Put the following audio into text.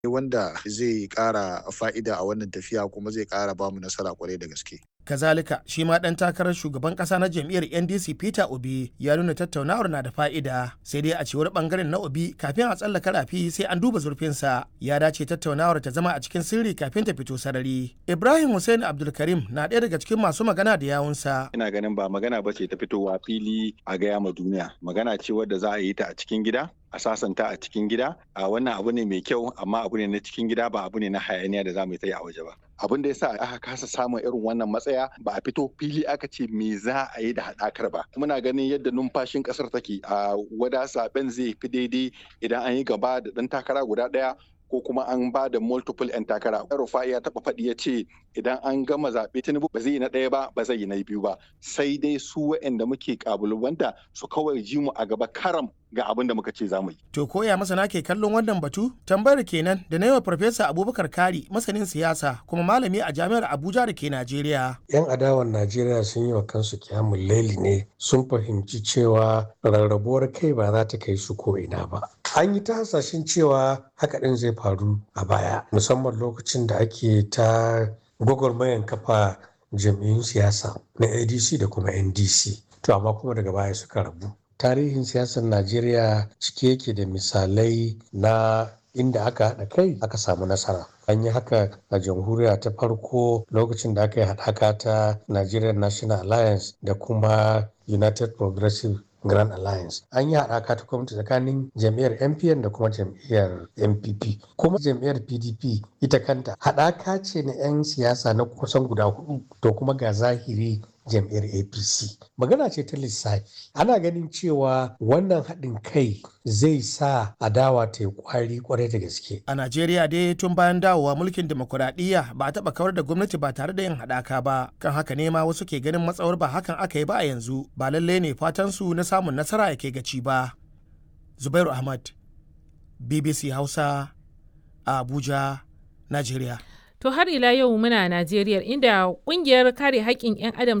wanda zai ƙara fa'ida a wannan tafiya kuma zai ƙara bamu nasara kwarai da gaske. kazalika shi ma ɗan takarar shugaban ƙasa na jam'iyyar ndc peter obi ya nuna tattaunawar na da fa'ida sai dai a cewar ɓangaren na obi kafin a tsallaka rafi sai an duba zurfinsa ya dace tattaunawar ta zama a cikin sirri kafin ta fito sarari ibrahim hussein abdulkarim na ɗaya daga cikin masu magana da yawunsa ina ganin ba magana ba ce ta fitowa fili a gaya ma duniya magana ce wadda za a yi ta a cikin gida a sasanta a cikin gida a wannan abu ne mai kyau amma abu ne na cikin gida ba abu ne na hayaniya da za mu yi a waje ba abin da yasa aka kasa samun irin wannan matsaya ba a fito fili aka ce me za a yi da haɗakar ba muna ganin yadda numfashin ƙasar take a wada zaben zai fi daidai idan an yi gaba da ɗan takara guda ɗaya ko kuma an ba da multiple 'yan takara. Rufa'i ya taɓa faɗi ya ce idan an gama zaɓe Tinubu ba zai yi na ɗaya ba ba zai yi na biyu ba sai dai su waɗanda muke ƙabalubanta su kawai ji mu a gaba karam ga abin da muka ce za mu yi. To koya masana ke kallon wannan batu? Tambayar kenan da na yawa Farfesa Abubakar Kari masanin siyasa kuma malami a jami'ar Abuja da ke Najeriya. 'Yan adawar Najeriya sun yi wa kansu kyamun laili ne sun fahimci cewa rarrabuwar kai ba za ta kai su ko ina ba. An yi ta hasashen cewa haka ɗin zai faru a baya musamman lokacin da ake ta gwagwarmayan kafa jam'iyyun siyasa na ADC da kuma NDC. To amma kuma daga baya suka rabu. tarihin siyasar najeriya cike yake da misalai na inda aka haɗa kai aka samu nasara an yi haka a jamhuriya ta farko lokacin da aka yi haɗaka ta nigerian national alliance da kuma united progressive grand alliance an yi haɗaka ta gwamnati tsakanin jam'iyyar mpn da kuma jam'iyyar npp kuma jam'iyyar pdp ita kanta haɗaka ce na 'yan siyasa na kusan guda hudu to kuma ga zahiri jam'iyyar apc magana ce ta lissafi ana ganin cewa wannan haɗin kai zai sa adawa ta yi kwari kwarai da gaske a najeriya dai tun bayan dawowa mulkin demokuraɗiyya ba a taɓa kawar da gwamnati ba tare da yin haɗaka ba kan haka ne ma wasu ke ganin matsawar ba hakan aka yi ba a yanzu ba lallai ne fatan su na samun nasara yake gaci ba zubairu ahmad bbc hausa a abuja najeriya To har ila yau muna Najeriya inda kungiyar kare haƙƙin 'yan adam